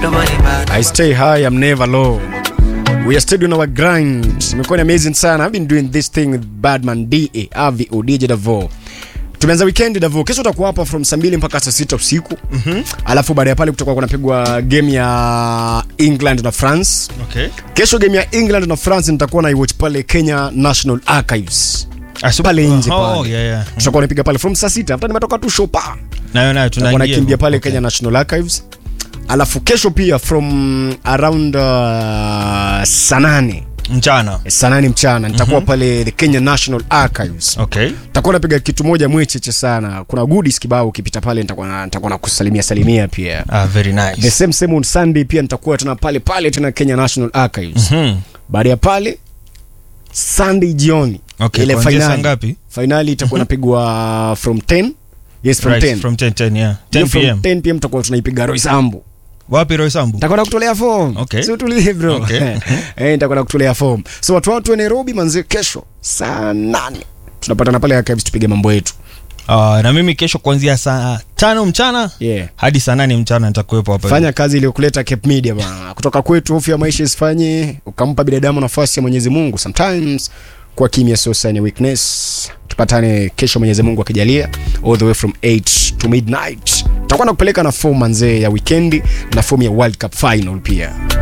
I stay high, I'm never low. We are still doing our grind. Imekuwa ni amazing sana. I've been doing this thing with Badman DA, AVO, DJ Davo. Tumeanza weekend Davo. Kesho utakuwa hapa from saa mbili mpaka saa sita usiku. Mhm. Alafu baada ya pale kutakuwa kunapigwa game ya England na France. Okay. Kesho game ya England na France nitakuwa na iwatch pale Kenya National Archives. Pale nje Oh, pale. yeah, yeah. Tutakuwa napiga pale from saa sita. Hata nimetoka tu show pa. Nayo nayo Tutakuwa tunaingia. nakimbia pale Okay. Kenya National Archives. Alafu kesho pia from around uh, saa nane Mchana. saa nane mchana nitakuwa pale the Kenya National Archives. Okay. Nitakuwa napiga kitu moja mwecheche sana. Kuna goodies kibao ukipita pale nitakuwa na- nitakuwa na kusalimia salimia pia. Ah, very The nice. same same on Sunday pia nitakuwa tena pale pale tena Kenya National Archives. Hmm. Baada ya pale Sunday jioni Okay, ile kuanzia saa finali. ngapi? Finali itakuwa napigwa from 10. Yes from Right, 10. From 10, 10, yeah. Hiyo 10 from p.m. 10 pm tutakuwa tunaipiga Roysambu. Wapi Roy Sambu? nitakwenda kutolea form Okay. si utulie bro Okay. eh nitakwenda kutolea form so watu watu wa Nairobi manzi kesho saa nane tunapatana pale archives tupige mambo yetu Ah, na mimi kesho kuanzia saa tano mchana yeah hadi saa nane mchana nitakuwepo hapa. fanya kazi iliyokuleta Cape Media bana kutoka kwetu hofu ya maisha isifanye ukampa binadamu nafasi ya Mwenyezi Mungu sometimes kwa kimya sio sign ya weakness tupatane kesho Mwenyezi Mungu akijalia all the way from 8 to midnight tutakuwa nakupeleka na form manzee ya weekend na form ya World Cup final pia